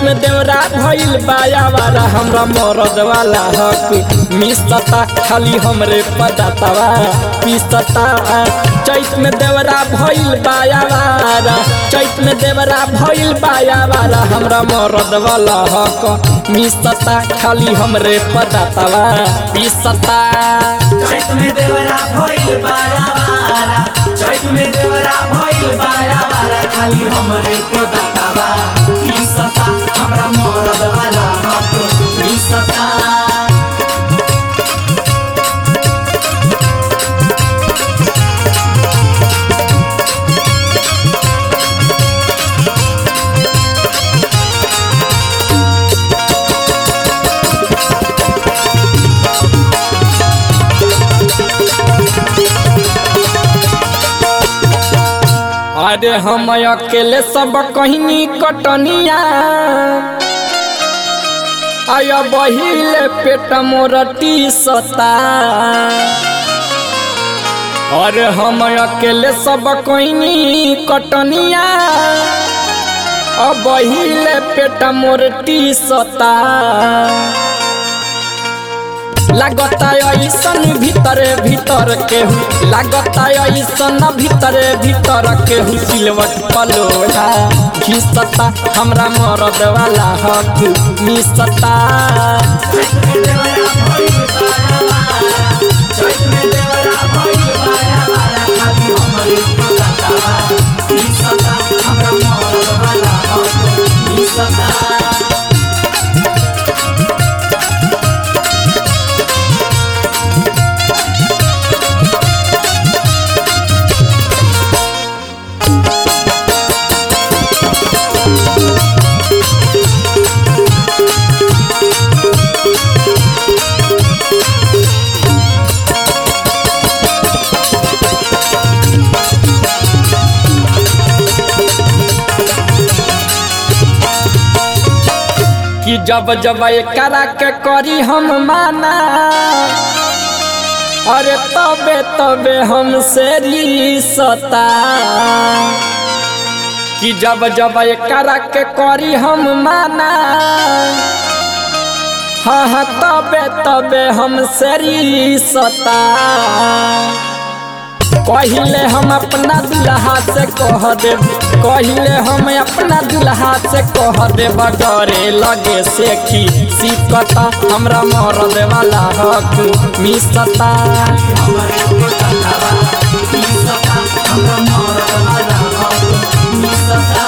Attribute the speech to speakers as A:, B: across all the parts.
A: में देवरा भइल बाया वाला हमरा मरद वाला हक मिसता खाली हमरे पदातवा पिसता चैत में देवरा भइल बाया वाला चैत में देवरा भइल बाया वाला हमरा मरद वाला हक मिसता खाली हमरे पदातवा पिसता
B: चैत में देवरा भइल बारा बारा चैत में देवरा भइल बारा बारा खाली हमरे को दातावा ई सता हमरा मरद वाला हक ई सता
A: अरे हम अकेले सब कहनी कटनिया आय बहिले पेट मोरटी सता अरे हम अकेले सब कहनी कटनिया अब बहिले पेट मोरटी सता लागता ऐसन भीतरे भीतर केहू लागता ऐसन भीतरे भीतर केहू सिलवट पलोड़ा घिसता हमरा मरद वाला हक मिसता
B: चैत में देवरा भइल बारा बारा चैत में देवरा भइल बारा बारा खाली हमरे को दातावा ई सता हमरा मरद वाला हक ई सता
A: कि जब जब करा के करी हम माना अरे तबे तबे हमसे रिसता कि जब जब करा के करी हम माना हाँ हाँ तबे तबे हमसे रिसता कहिले हम अपना दुल्हा से कह देब कहिले हम अपना दुल्हा से कह देब डरे लगे से की सिकता हमरा मरद वाला हक मिसता
B: हमरे को दातावा ई सता हमरा मरद वाला हक ई सता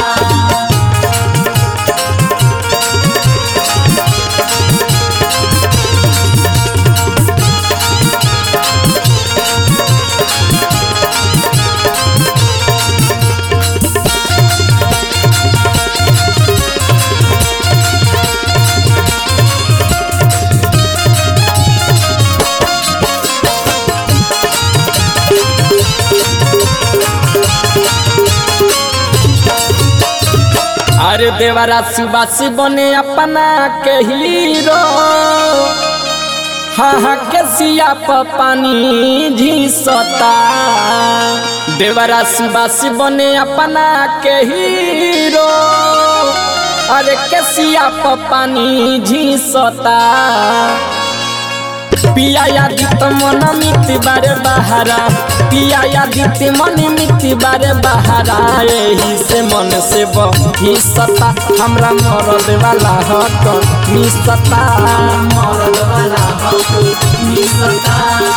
A: अरे देवरा सुबासी बने अपना के हीरो हाँ हाँ के सिया प पानी झीसता देवरा सुबासी बने अपना के हीरो अरे के सिया प पानी झीसता पिया यादित मन मिति बारे बहारा पिया यादित मन मिति बारे बहारा यही से मन से बहिसता हमरा मरद वाला हक मिसता
B: मरद वाला हक ई सता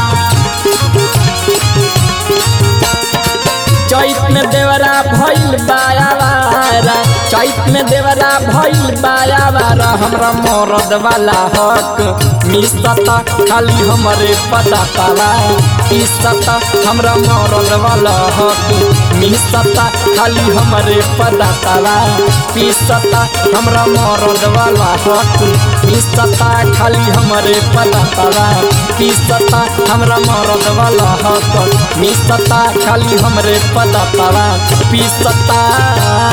A: चैत में देवरा भइल बाया वारा चैत में देवरा भइल बाया वारा हमरा मरद वाला हक मिसता खाली हमरे पता ताला पिसता हमरा मरद वाला हक मिसता खाली हमरे पता ताला पिसता हमरा मरद वाला हक मिसता खाली हमरे पता ताला पिसता हमरा मरद वाला हक मिसता खाली हमरे पता ताला पिसता